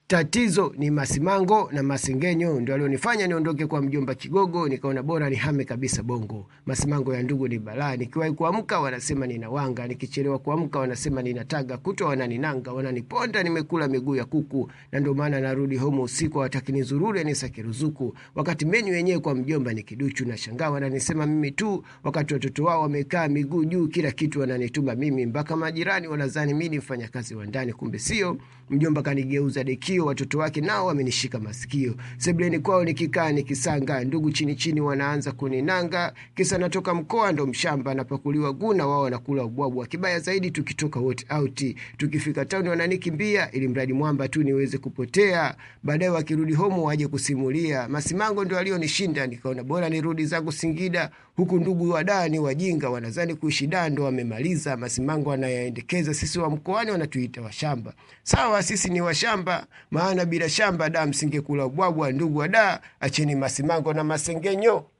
tatizo ni masimango na masengenyo ndio alionifanya niondoke kwa mjomba Kigogo, nikaona bora nihame kabisa Bongo. Masimango ya ndugu ni balaa, nikiwahi kuamka wanasema ninawanga, nikichelewa kuamka wanasema ninataga, kutwa wananinanga, wananiponda, nimekula miguu ya kuku, na ndio maana narudi home usiku, hawataki nizurure nisake ruzuku, wakati menyu yenyewe kwa mjomba ni kiduchu. Na shangaa wananisema mimi tu, wakati watoto wao wamekaa miguu juu, kila kitu wananituma mimi, mpaka majirani wanadhani mimi ni mfanyakazi wa ndani, kumbe sio. Mjomba kanigeuza dekio, watoto wake nao wamenishika masikio. Sebleni kwao nikikaa nikisanga, ndugu chini chini wanaanza kuninanga, kisa natoka mkoa ndo mshamba, napakuliwa guna, wao wanakula ubwabwa. Kibaya zaidi tukitoka wote out, tukifika tauni wananikimbia, ili mradi mwamba tu niweze kupotea. Baadaye wakirudi homo waje kusimulia, masimango ndo alionishinda. Nikaona bora nirudi zangu Singida, huku ndugu wa daa ni wajinga, wanazani kuishi daa ndo wamemaliza. Masimango anayaendekeza, sisi wa mkoani wanatuita washamba. Sawa, sisi ni washamba, maana bila shamba da msingekula ubwabwa. Ndugu wa da, acheni masimango na masengenyo.